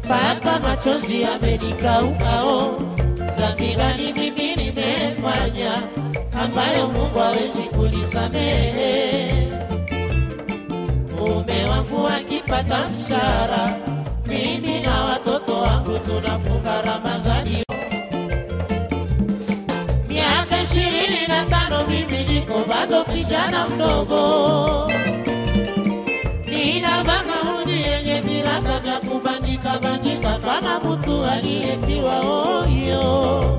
mpaka machozi yamenikaukao. Dhambi gani mimi nimefanya ambayo Mungu hawezi kunisamehe? Mume wangu akipata mshahara, mimi na watoto wangu tunafunga Ramadhani. Miaka ishirini na tano mimi niko bado kijana mdogo, nina magauni yenye viraka vya kubandika bandika kama mtu aliyepiwa oyo.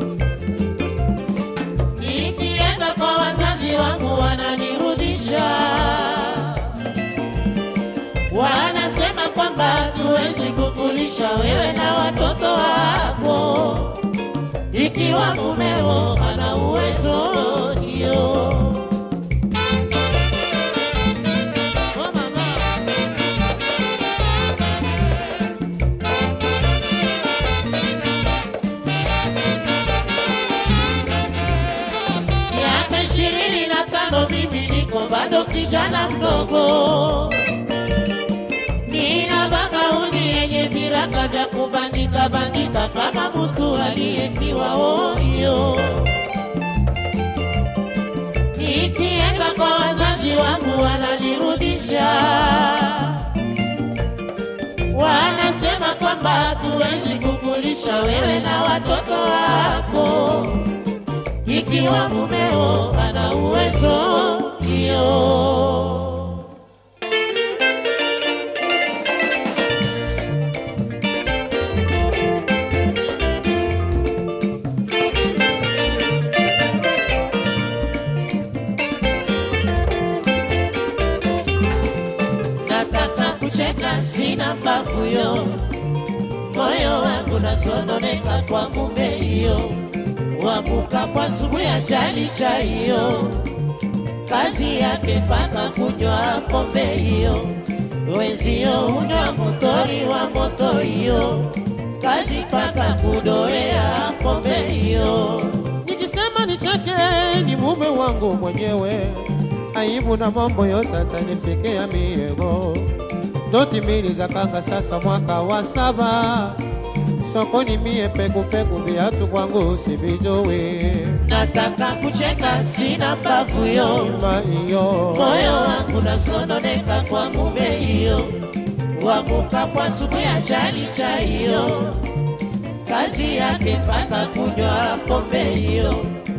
Nikienda kwa wazazi wangu wananirudisha, wanasema kwamba hatuwezi kukulisha wewe na watoto wako ikiwa mumeo ana uwezo hiyo. Oh, mama. Miaka ishirini na tano mimi niko bado kijana mdogo, nina magauni yenye viraka vya kubandika bandika kama mtu aliyepiwa oyo. Nikienda kwa wazazi wangu wananirudisha, wanasema kwamba hatuwezi kukulisha wewe na watoto wako ikiwa mumeo ana uwezo hiyo. nataka kucheka sina mbavu yo, moyo wangu nasononeka kwa mume hiyo, wamuka kwa sumu ya jali cha hiyo, kazi yake paka kunywa pombe hiyo, wenzio unywa motori wa moto hiyo, kazi paka kudoea pombe hiyo. Nikisema nicheke ni mume wangu mwenyewe, aibu na mambo yote atanifikia miego. Doti mbili za kanga sasa mwaka wa saba, sokoni mie pekupeku, viatu kwangu sivijui. Nataka kucheka sina mbavu yo Ima iyo moyo wangu nasononeka kwa mume hiyo, wamuka kwa sumu ya jali cha hiyo, kazi yake paka kunywa pombe hiyo,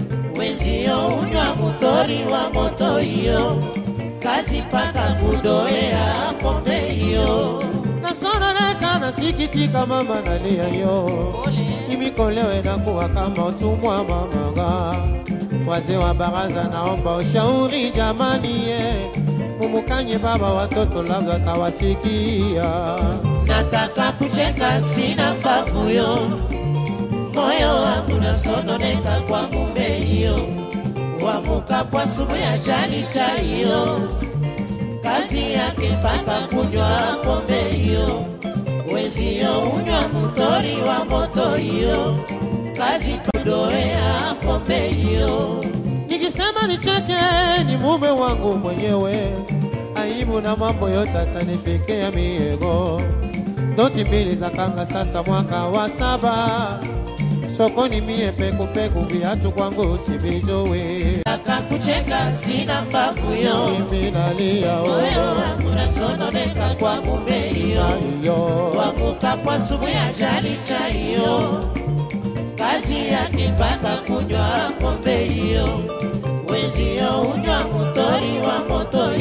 wenzio unywa motori wa moto hiyo, kazi paka kudoea pombe hiyo. nasononeka, nasikitika, mama nalia yo nimikolewe na kuwa kama utumwa mamaga. Wazee wa baraza, naomba ushauri jamani, ye mumukanye baba watoto, labda tawasikia. nataka kucheka sina mbavu yo, moyo wangu nasononeka kwa mume hiyo, wamuka kwa sumu ya jali cha hiyo, kazi yake paka kunywa pombe hiyo, wenzio unywa motori wa moto hiyo, kazi kudoea pombe hiyo. Nikisema nicheke ni mume wangu mwenyewe, aibu na mambo yote atanifikia miego. Doti mbili za kanga sasa mwaka wa saba, sokoni mie pekupeku, viatu kwangu sivijui. Nataka kucheka sina mbavu yo Mimi nalia moyo wangu nasononeka kwa mume hiyo, iyo wamuka kwa sumu ya jali cha hiyo, kazi yake mpaka kunywa pombe hiyo, wenzio unywa motori wa moto